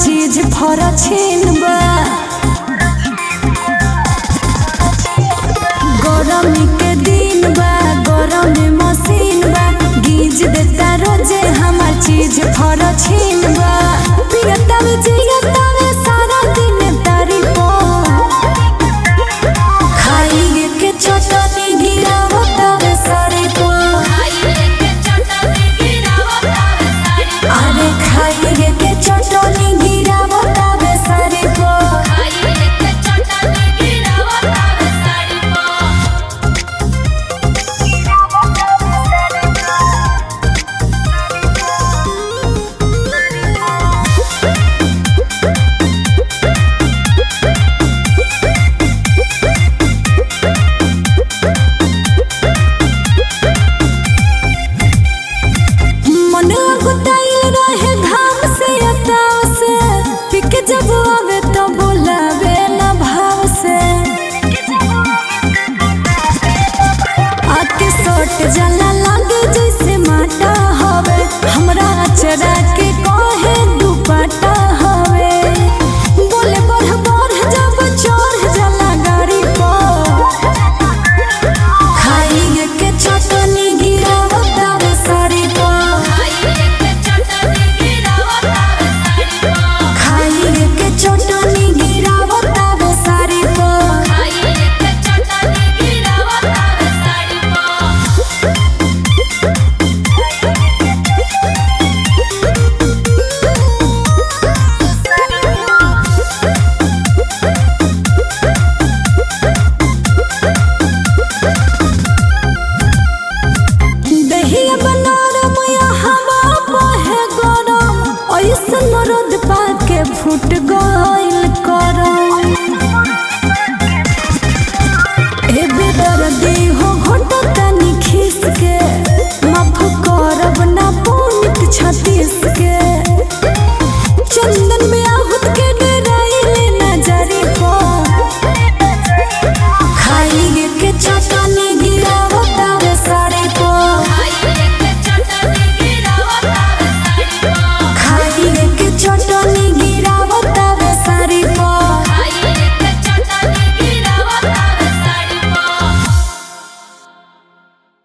चीज फरा छीन बा गरमी के दिन बा गरम मशीन बा गीज देता रोजे हमार चीज फरा छीन बा पियता में जियता में सारा दिन तारीफ खाइए के चटनी गिरावता में सारी को अरे खाइए के चटनी गिरावता में सारी को मन गुटाइल रहे घाम से अताव से पिक जब आवे तो बोलावे ना भाव से आके सोट जला लागे जैसे माटा हवे हमरा अचरा के कहे दुपट्टा हवे बोले बढ़ बढ़ जब चढ़ जला गाड़ी पर खाइए के चटनी गिरावता वे साड़ी पर खाइए के चटनी गिरावता वे साड़ी पर दहिया बनारम या हवा बहे गरम ऐसन रद पाके फूट गइल करम